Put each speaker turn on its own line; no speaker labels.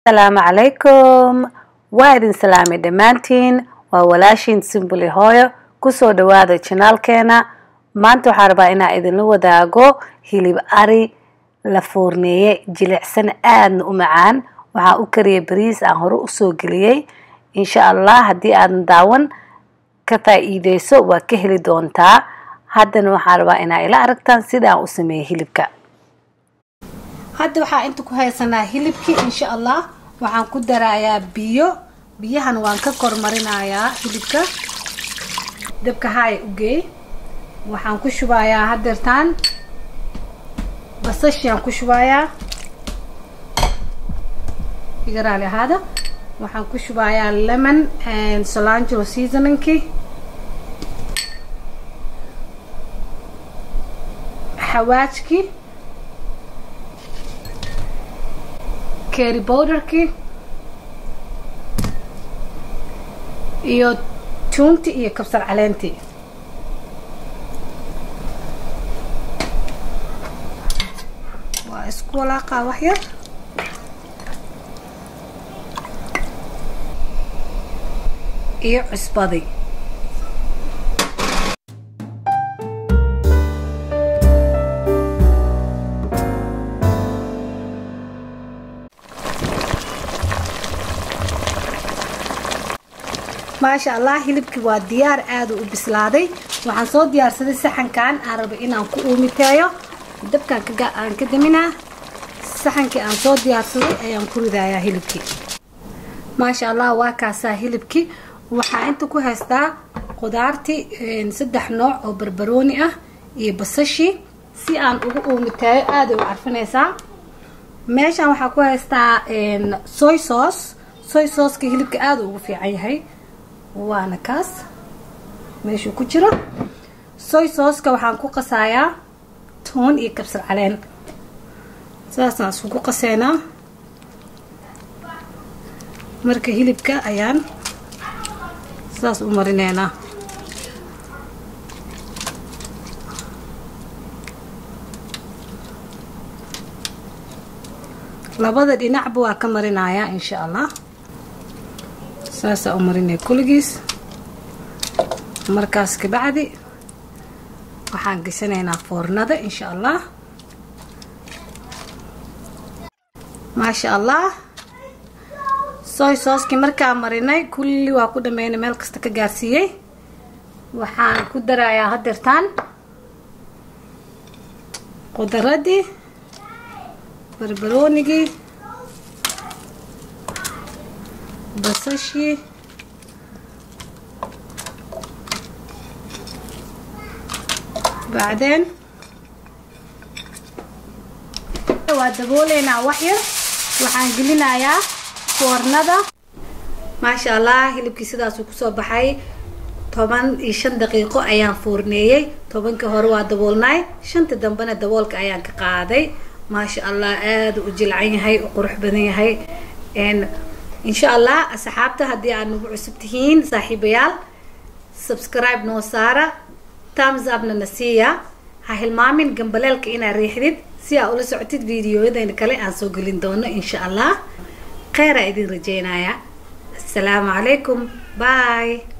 asalaamu calaykum waa idin salaamay dhammaantiin waa walaashiin simbuli hooyo kusoo dhawaada janaalkeena maanta waxaa rabaa inaa idinla wadaago hilib ari la foorneeye jilicsan aadna u macaan waxaan u kariyay bariis aan hore usoo geliyey insha allah haddii aadan daawan ka faa-iideyso waa ka heli doontaa haddana waxaa rabaa inaa ila aragtaan sida aan u sameeyey hilibka hadda waxaa inta ku haysanaa hilibkii insha allah waxaan ku darayaa biyo biyahan waan ka kormarinayaa hilibka dabka haaya u geey waxaan ku shubayaa hadeertaan basashiaan ku shubayaa igaraali ahaada waxaan ku shubayaa lemon solangelo seasoninki xawaajki cary bowderki iyo tuunti iyo kabsar caleentii waa isku walaaqaa wax yar iyo cusbadii maasha allah hilibkii waa diyaar aada u bislaaday waxaan soo diyaarsaday saxankan aan raba inaan ku uumiteeyo dabkaan aan ka daminaa saxankii aan soo diyaarsaday ayaan ku ridayaa hilibkii maasha allah waa kaasaa hilibkii waxaa inta ku haystaa qudaartii saddex nooc oo barbarooni ah iyo basashii si aan ugu uumiteeyo aaday u carfinaysaa meeshaan waxaa ku haystaa soy soos soy sooska hilibka aada ugu fiican yahay waana kaas meeshuu ku jiro soy sooska waxaan ku qasayaa toon iyo kabsar caleen saasaan iskugu qaseynaa marka hilibka ayaan saas u marineynaa labada dhinacba waa ka marinayaa insha allah saasaa u marinaya kulligiis markaas kabacdi waxaan gashanaynaa foornada insha allah maasha allah soy sooskii markaa marinay kulli waa ku dhameynay meel kasta ka gaarsiiyey waxaan ku darayaa hadeertaan qudaradii barbaroonigii basashii bacdeen waa dabooleynaa wax yar waxaan gelinayaa foornada maasha allah hilibkii sidaasuu kusoo baxay toban iyo shan daqiiqo ayaan foorneeyey tobankii hore waa daboolnaay shanta dambena daboolka ayaan ka qaaday maasha allah aada u jilcan yahay u qurux badan yahay insha allah asxaabta haddii aad nagu cusub tihiin saaxiibayaal subscribe noo saara times upna na siiya ha hilmaamin gambaleelka inaad riixdid si aa ula socotid videoyadayna kale aan soo gelin doono insha allah kheyraa idin rajeynaya assalaamu calaykum bye